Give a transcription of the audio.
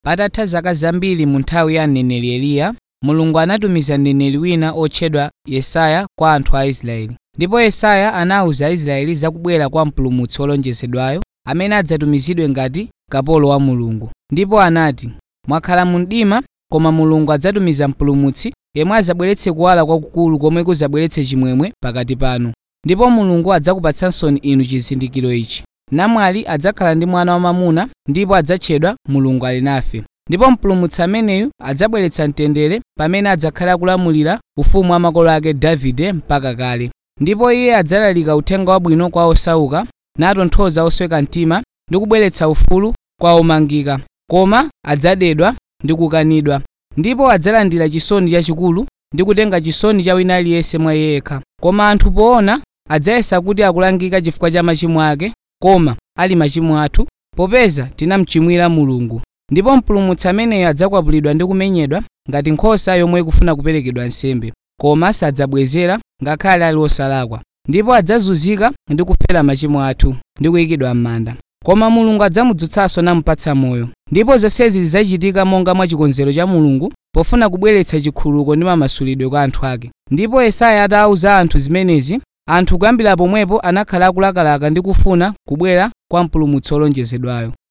patatha zaka zambiri mu nthawi ya mneneri eliya mulungu anatumiza mneneri wina otchedwa yesaya kwa anthu a israeli ndipo yesaya anawuza aisraeli zakubwera kwa mpulumutsi wolonjezedwayo amene adzatumizidwe ngati kapolo wa mulungu ndipo anati mwakhala mu mdima koma mulungu adzatumiza mpulumutsi yemwe adzabweretse kuwala kwakukulu komwe kudzabweretse chimwemwe pakati panu ndipo mulungu adzakupatsansoni inu chizindikiro ichi namwali adzakhala ndi mwana wamamuna ndipo adzatchedwa mulungu ali nafe ndipo mpulumutsi ameneyu adzabweretsa mtendere pamene adzakhala akulamulira ufumu wa makolo ake davide mpaka kale ndipo iye adzalalika uthenga wabwino kwa osauka natonthoza osweka mtima ndi kubweretsa ufulu kwa omangika koma adzadedwa ndi kukanidwa ndipo adzalandira chisoni chachikulu ndi kutenga chisoni cha wina aliyense mwa iye yekha koma anthu poona adzayesa kuti akulangika chifukwa cha machimo ake koma ali machimo athu popeza tinamchimwira mulungu ndipo mpulumutsi ameneyo adzakwapulidwa ndi kumenyedwa ngati nkhosa yomwe ikufuna kuperekedwa nsembe koma sadzabwezera ngakhale ali osalakwa ndipo adzazunzika ndi kufera machimo athu ndi kuyikidwa m'manda koma mulungu adzamudzutsanso namupatsa moyo ndipo zonsezi zidzachitika monga mwa chikonzero cha mulungu pofuna kubweretsa chikhululuko ndi mamasulidwe kwa anthu ake ndipo yesaya atawuza anthu zimenezi anthu kuyambira pomwepo anakhala akulakalaka ndi kufuna kubwera kwa mpulumutsi wolonjezedwayo